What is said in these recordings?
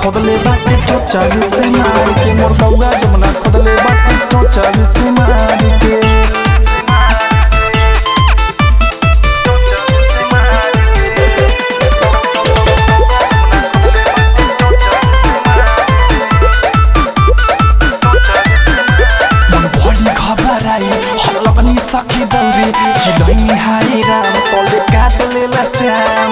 खोदले बाटे चोचा से मार के मोर कौआ जमुना खोदले बाटे चोचा से मार के मन बढी खबर आई हल्ला पनि सकी दौरे चिलैनी हाई राम तले काट लेला श्याम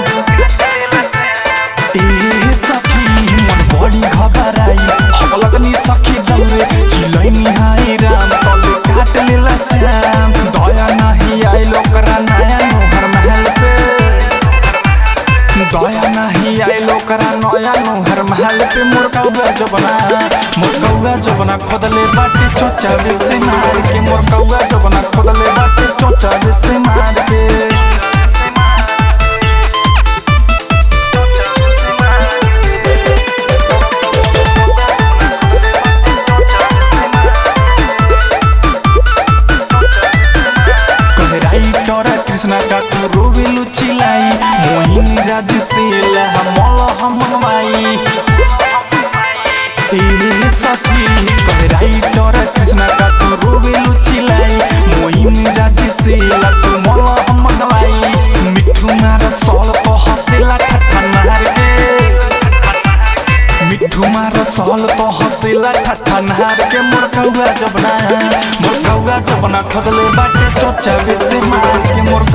ए सखी मन बढी खबर आई हल्ला पनि सकी दौरे चिलैनी हाई राम तले काट लेला श्याम दया नाही आई लोकरा नया नोहर महल पे दया नाही आई लोकरा नया नोहर महल पे मोर कौआ जबना मोर कौआ जबना खोदले बाटे चोचा से मार के मोर कौआ जबना खोदले बाटे चोचा से मार के कहराई टोरा कृष्णा का तू रोवेलु चिलाई मोहिनी राज से लहा मल हम माई ए सखी कहराई टोरा कृष्णा का तू रोवेलु चिलाई मोहिनी राज से ला तू मल हम माई मिठू मार सॉल को हसेला ठट्ठा मार के मिठू मार सहल तो हसेला ठट्ठा नहार के मोर कौआ जबना मोर कौआ जबना खदले बाटे चोचा से मार के मोर